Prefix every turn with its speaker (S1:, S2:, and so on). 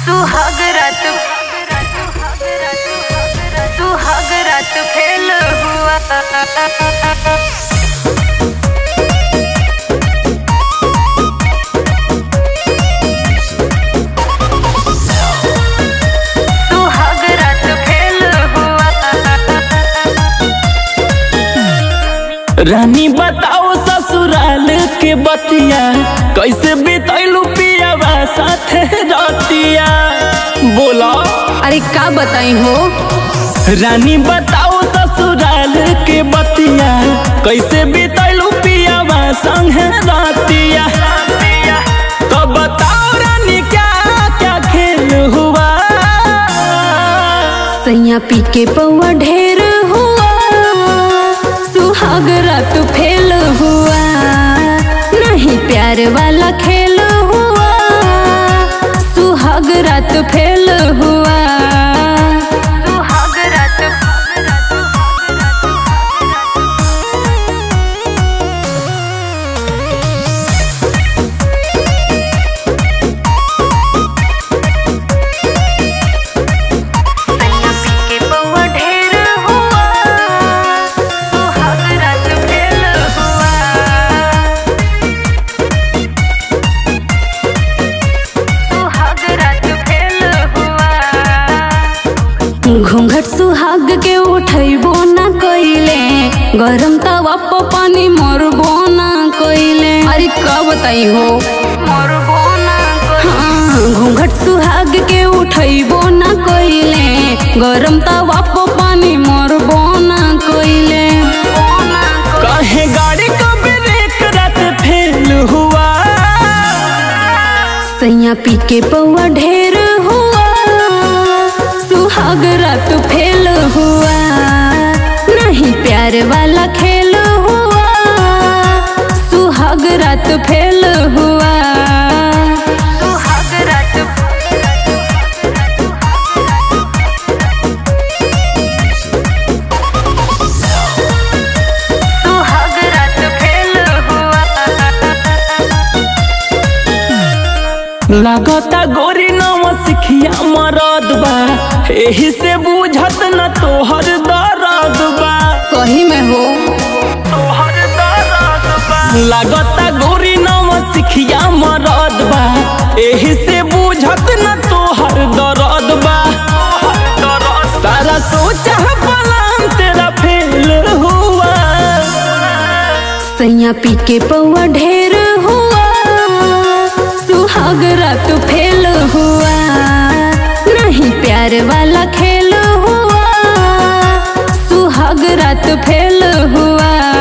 S1: सुहाग रात सुहाग रात फेल हुआ सुहाग रात फेल हुआ
S2: रानी बताओ ससुराल के बतिया कैसे बितैलू पियावा साथे रतिया बोला
S3: अरे का बताई हो
S2: रानी बताओ ससुराल के बतिया कैसे बितैलू पियावा संगे रतिया तो बताओ रानी क्या क्या खेल हुआ
S3: सैया पी के पौआ ढेर हुआ सुहाग रात फेल हुआ नहीं प्यार वाला खेल हुआ सुहाग रात फेल हुआ
S1: सुहाग रात सैया पी के पौआ ढेर हुआ सुहाग रात फेल हुआ सुहाग रात फेल हुआ
S3: घूंघट सुहाग के उठैबो ना कइले गरम तवा पर पानी मरबो ना कइले अरे का बताई हो
S1: मरबो ना
S3: हाँ, घूंघट सुहाग के उठैबो ना कइले गरम तवा पर पानी मरबो ना कइले
S2: कहे गाड़ी का ब्रेक रात फेल हुआ
S3: सैया पी के पौआ ढेर हुआ सुहाग रात फेल हुआ नहीं प्यार वाला खेल हुआ सुहाग रात फेल हुआ
S1: सुहाग रात सुहाग रात फेल हुआ
S2: लागता गोरी नव सिखिया मरद बा एही से बुझत न तोहर दर्द बा
S3: सही में हो
S2: तोहर दर्द बा लागता गोरी नव सिखिया मरद बा एही से बुझत न तोहर दर्द बा सारा सोचा पलान तेरा फेल हुआ
S3: सैया पी के पौआ ढेर हुआ सुहाग रात फेल हुआ नहीं प्यार वाला खेल हुआ सुहाग रात फेल हुआ